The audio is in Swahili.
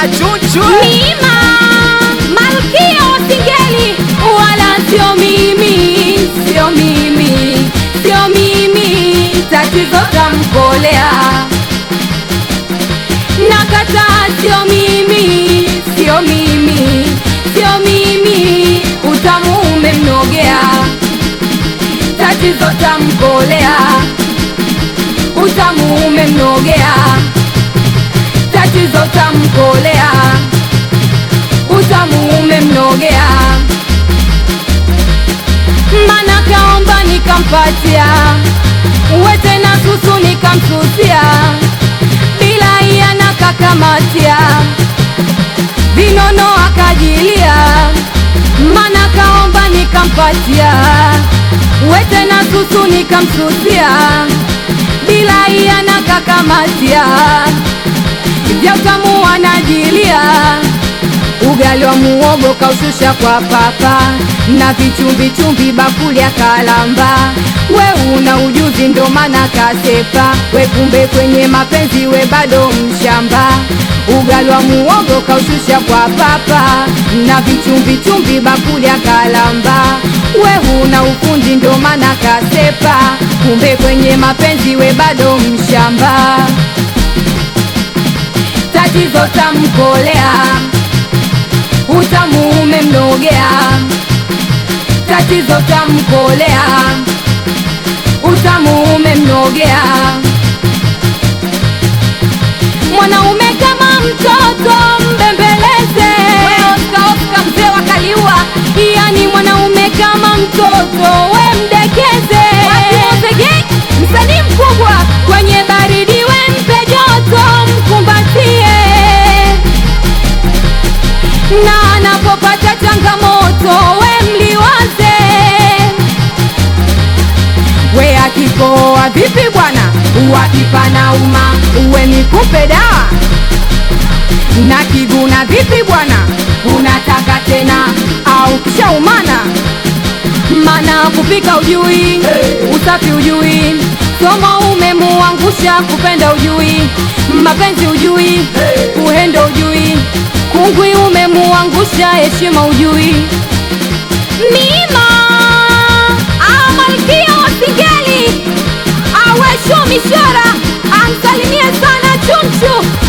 chunchu Mima malkia wa singeli, wala sio mimi, sio mimi, sio mimi, tatizo tamkolea. Nakataa, sio mimi, sio mimi, sio mimi, utamu umemnogea, tatizo tamkolea, utamu umemnogea tatizo tamkolea, utamu umemnogea, mana kaomba nikampatia, wete na susu nikamsusia, bila iya na kakamatia, vinono akajilia, mana kaomba nikampatia, wete na susu nikamsusia, bila iya na kakamatia vya utamu wanajilia, ugali wa muogo kaushusha kwa papa na vichumbi chumbi bakuli ya kalamba. We una ujuzi ndo maana kasepa, we kumbe kwenye mapenzi we bado mshamba. Ugali wa muogo kaushusha kwa papa na vichumbi chumbi bakuli ya kalamba. We una ufundi ndo maana kasepa, kumbe kwenye mapenzi we bado mshamba tatizo tamkolea, utamu umemnogea, tatizo tamkolea, utamu umemnogea. Mwanaume kama mtoto mbembeleze, Oscar Oscar mzee wa Kaliua, yani mwanaume kama mtoto we mdekeze. Mozege msanii mkubwa kwenye baridi we mpe joto mkumbatie, na anapopata changamoto we mliwaze. We akikoa vipi bwana, wakipana uma uwe nikupe dawa na kiguna vipi bwana, unataka tena au kishaumana? Mana kupika ujui, usafi ujui, somo umemuangusha, kupenda ujui, mapenzi ujui, uhendo ujui, kungwi umemuangusha, heshima ujui. Mima ah, malkia wa singeli awesho mishora amsalimie sana chunchu